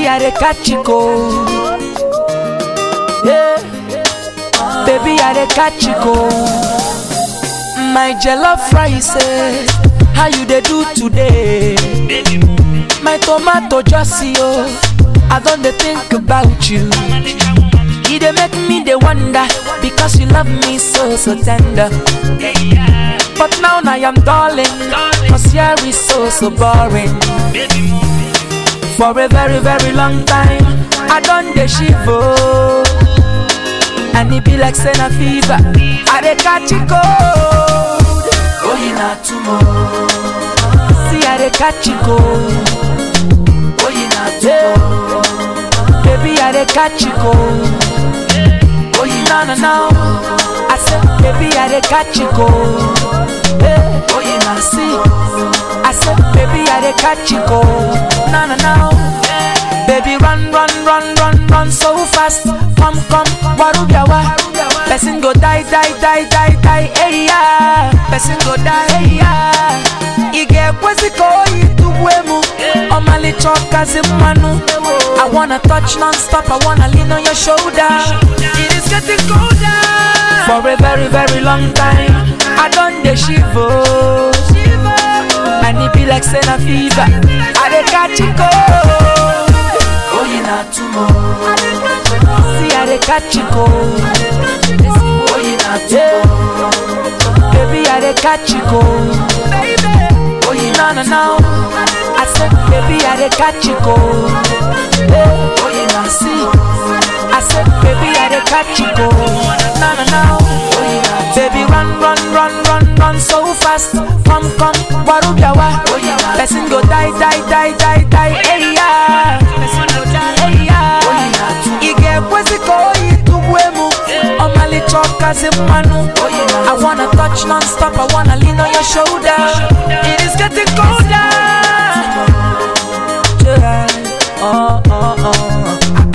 Baby, I dey catch you cold. Yeah. Baby, I dey catch you cold. My jollof rice, eh, how you dey do today? My tomato just see oh, I don dey think about you. E dey make me dey wonder because you love me so so tender. But now I am darling, cause here is so so boring. For a very very long time, I don dey shiver. And it be like say na fever, I dey catch it cold. Oh, you not tomorrow. See, I dey catch it cold. Oh, you not tomorrow. Baby, I dey catch it cold. Oh, you no no no. I said, baby, I dey catch it cold. Hey, oh, you not see. I said, baby, I dey catch it cold. No no no. Baby, run, run, run, run, run so fast. Come, come, warubiawa. Person go die, die, die, die, die, hey yeah. Person go die, hey yeah. Ige kweziko ituwemu. Omali choka zimanu. I wanna touch non-stop, I wanna lean on your shoulder. It is getting colder. For a very, very long time, I done the shiver. And it be like saying a fever. I dey catch it cold. Oh, you not tomorrow. See, I dey catch it cold. Oh, you not tomorrow. Baby, I dey catch it cold. Oh, you no no no. I said, baby, I dey catch it cold. Hey, oh, you not see. I said, baby, I dey catch it cold. No no no. Oh, you not Baby, run, run, run, run, run so fast. Come, come, warubiawa. Person go die, die, die, die, die, hey yeah. Person go die, hey yeah. Ige kweziko ituwemu. Omali choka zimanu. I wanna touch non-stop, I wanna lean on your shoulder. It is getting colder. Yeah. Oh, oh, oh.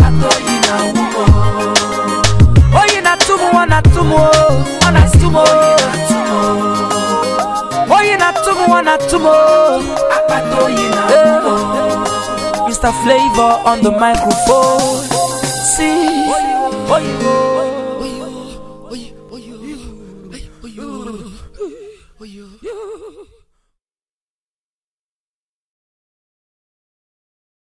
Oh, you not tumu, wana tumu, wana tumu. Oh, you not tumu, wana tumu. Eh. Mr. Flavor on the microphone. See, oh, you.